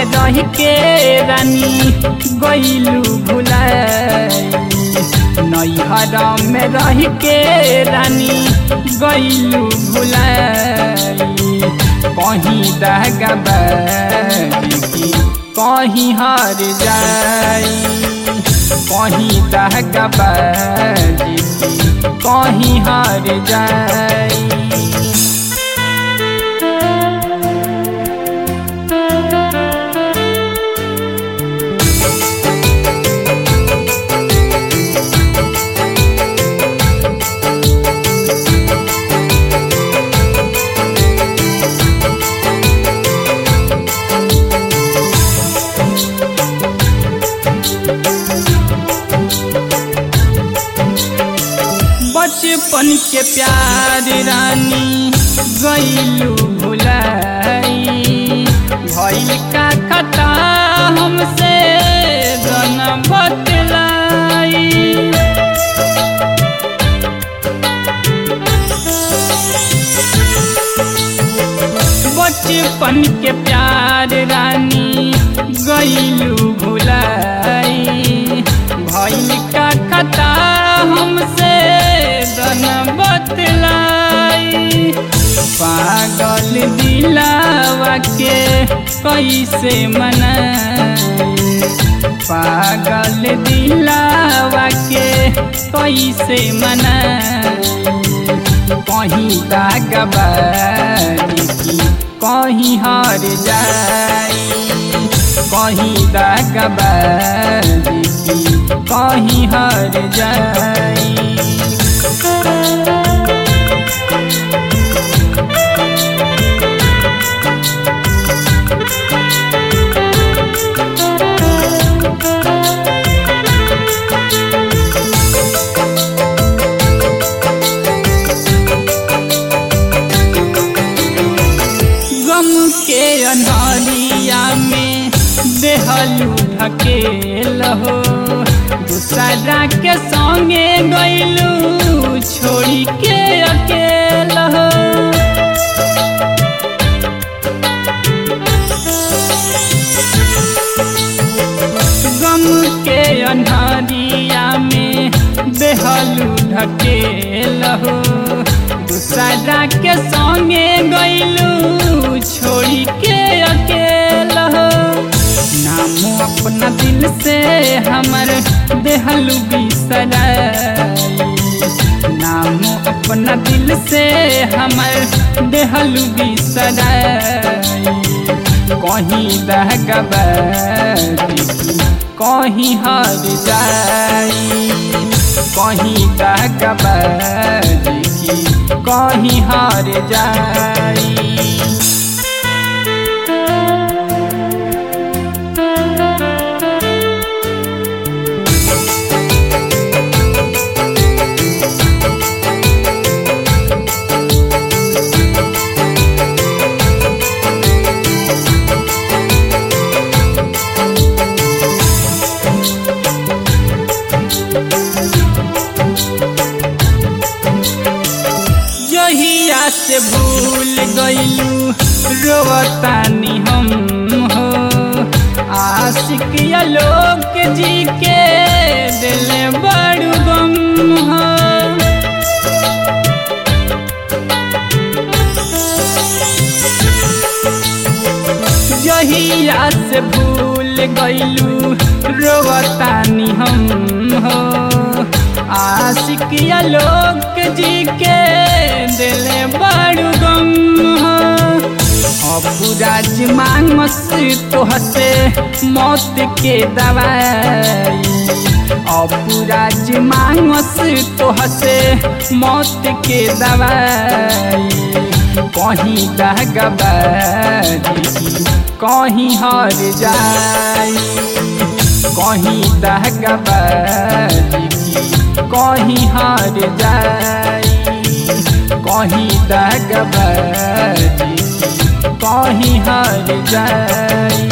रह के रानी गईलू भुलाई नैहर में रह के रानी गईलू भुलाई कहीं दहगबारी की कहीं हार जाई कहीं दहगबारी की कहीं हार जाई बचपन के प्यार रानी गईलू भुलाई भइल का खता हमसे गन बतलाई बचपन के प्यार रानी गईलू भुलाई भइल का खता हमसे गन बतलाई पागल दिलावा के कैसे मनाई पागल दिलावा के कैसे मनाई कहीं दागबारी की कहीं हार जाई कहीं दागबारी की कहीं हार जाई गम के अनहरिया में देहलू ढकेल हो दूसरा के संगे गईलू छोड़ी के अकेल हो गम के अनहरिया में देहलू ढकेल हो दूसरा के संगे गईलू छोड़ी के अकेल हो नाम अपना दिल से हमर देहलू बिसराई नाम अपना दिल से हमर देहलू बिसराई कहीं दहगबारी कहीं हार जाई कहीं दहगबारी कहीं हार जाई जहिया से भूल गईलू रोवतानी हम हो आशिक लोक जी के दिल बड़ू गम हो जहिया से भूल गईलू रोवतानी हम हो आशिक लोक जी के दिल बड़ू गम हो अपुराज मांगस तोहसे मौत के दवाई अपुराज मांगस तोहसे मौत के दवाई कहीं दहगबारी कहीं हार जाई कहीं दहगबारी कहीं हार जाई कहीं दहगबारी कहीं हार जाई